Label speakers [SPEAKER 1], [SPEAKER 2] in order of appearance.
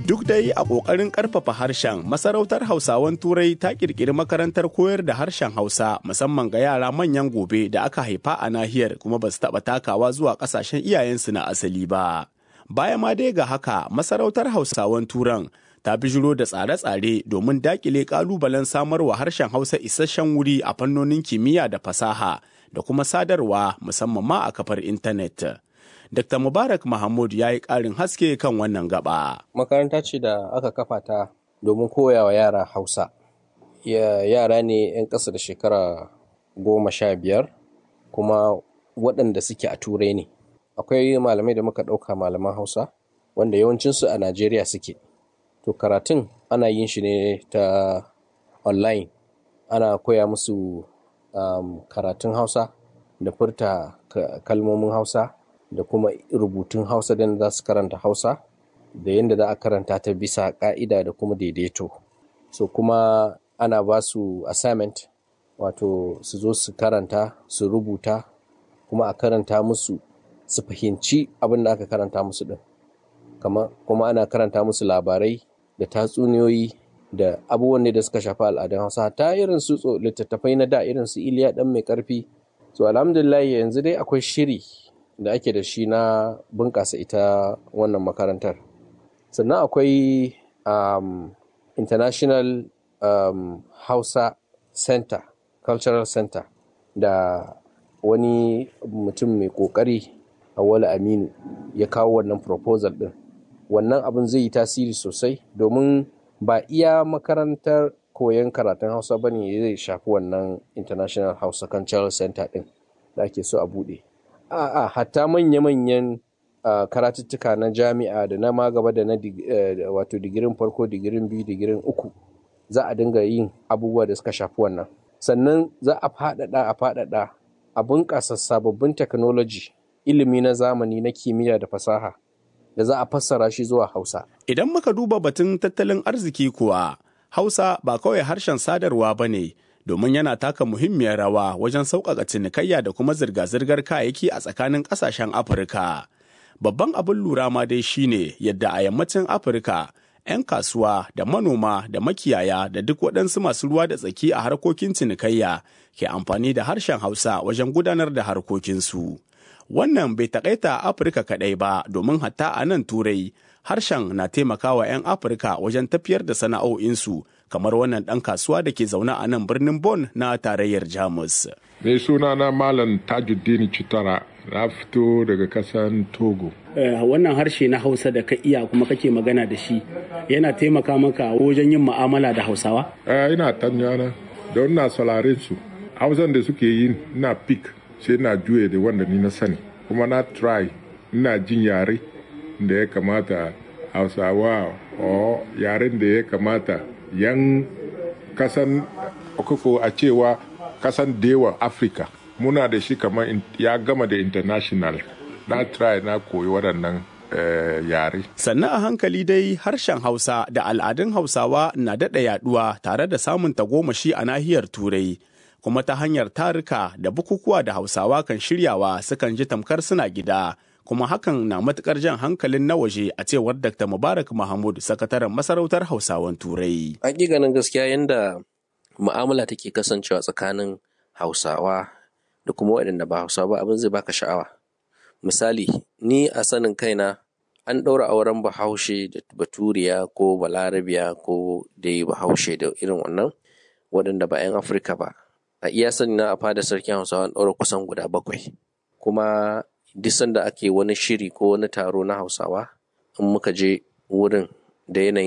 [SPEAKER 1] Duk dai a ƙoƙarin ƙarfafa harshen, masarautar Hausawan Turai ta ƙirƙiri makarantar koyar da harshen Hausa musamman ga yara manyan gobe da aka haifa a nahiyar kuma ba su taɓa takawa zuwa ƙasashen iyayensu na asali ba. Baya ma dai ga haka, masarautar Hausawan Turan ta bijiro da tsare-tsare domin daƙile ƙalubalen samarwa harshen Hausa isasshen wuri a fannonin kimiyya da fasaha da kuma sadarwa musamman ma a kafar intanet. Dr. Mubarak Mahmud ya yi ƙarin haske kan wannan gaba.
[SPEAKER 2] Makaranta ce da aka kafa ta domin koya wa yara Hausa. Yara ne 'yan ƙasa da shekara goma sha biyar kuma waɗanda suke a turai ne. Akwai malamai da muka ɗauka malaman Hausa wanda yawancinsu a Najeriya suke. To karatun ana yin shi ne ta online. Ana koya musu um, karatun Hausa da furta kalmomin Hausa. da kuma rubutun hausa da za su karanta hausa da yadda za a karanta ta bisa ka'ida da kuma daidaito so kuma ana ba su assignment wato su zo su karanta su rubuta kuma a karanta musu su fahimci abin da aka karanta musu din kuma ana karanta musu labarai da tatsuniyoyi da abubuwan da suka shafi al'adun hausa ta irin su littattafai na da irin su iliya dan mai karfi so alhamdulillah yanzu dai akwai shiri da ake da shi na bunƙasa ita wannan makarantar sannan akwai um, international um, hausa center cultural center da wani mutum mai ƙoƙari awali aminu ya kawo wannan proposal ɗin wannan abin zai yi tasiri sosai domin ba iya makarantar koyon karatun hausa ba ne zai shafi wannan international hausa cultural center ɗin da ake so a buɗe a'a hatta manya-manyan karatuttuka na jami'a da na magaba da na wato digirin farko digirin biyu digirin uku za a dinga yin abubuwa da suka shafi wannan sannan za a faɗaɗa a faɗaɗa a bunƙasa sababbin technology ilimi na zamani na kimiyya da fasaha da za a fassara shi zuwa hausa
[SPEAKER 1] idan muka duba batun tattalin arziki kuwa hausa ba kawai harshen sadarwa ba ne domin yana taka muhimmiyar rawa wajen sauƙaƙa cinikayya da kuma zirga-zirgar kayayyaki a tsakanin ƙasashen Afirka. Babban abin lura ma dai shine yadda a yammacin Afirka 'yan kasuwa da manoma da makiyaya da duk waɗansu masu ruwa da tsaki a harkokin cinikayya ke amfani da harshen Hausa wajen gudanar da harkokinsu. Wannan bai taƙaita Afirka kaɗai ba domin hatta a nan Turai harshen na taimakawa 'yan Afirka wajen tafiyar da sana'o'insu kamar wannan ɗan kasuwa da ke zaune a nan birnin Bon na tarayyar Jamus.
[SPEAKER 3] Mai suna na Malam Tajuddin Chitara na fito daga kasan Togo.
[SPEAKER 4] wannan harshe na Hausa da ka iya kuma kake magana da shi yana taimaka maka wajen yin mu'amala da Hausawa?
[SPEAKER 3] ina tanyana don na sauraren su. Hausan da suke yi na pik sai na juye da wanda ni na sani. Kuma na try ina jin yare da ya kamata Hausawa o yaren da ya kamata yan kasan okoko a cewa kasan dewa afirka muna da shi kamar ya gama da international na try na koyi waɗannan yare
[SPEAKER 1] sannan a hankali dai harshen hausa da al'adun hausawa na daɗa yaɗuwa tare da samun tagomashi a nahiyar turai kuma ta hanyar tarika da bukukuwa da hausawa kan shiryawa sukan ji tamkar suna gida kuma hakan na matukar jan hankalin na waje a cewar Dr. Mubarak Mahmud, sakataren masarautar Hausawan Turai.
[SPEAKER 2] Hakikanin gaskiya yadda mu'amala take kasancewa tsakanin Hausawa da kuma waɗanda ba Hausawa abin zai baka sha'awa. Misali, ni a sanin kaina an ɗaura auren bahaushe da baturiya ko balarabiya ko dai bahaushe da irin wannan waɗanda ba 'yan Afirka ba. A iya sani na a fada sarkin Hausawa an ɗaura kusan guda bakwai. Kuma duk sanda ake wani shiri ko wani taro na hausawa in muka je wurin da yanayin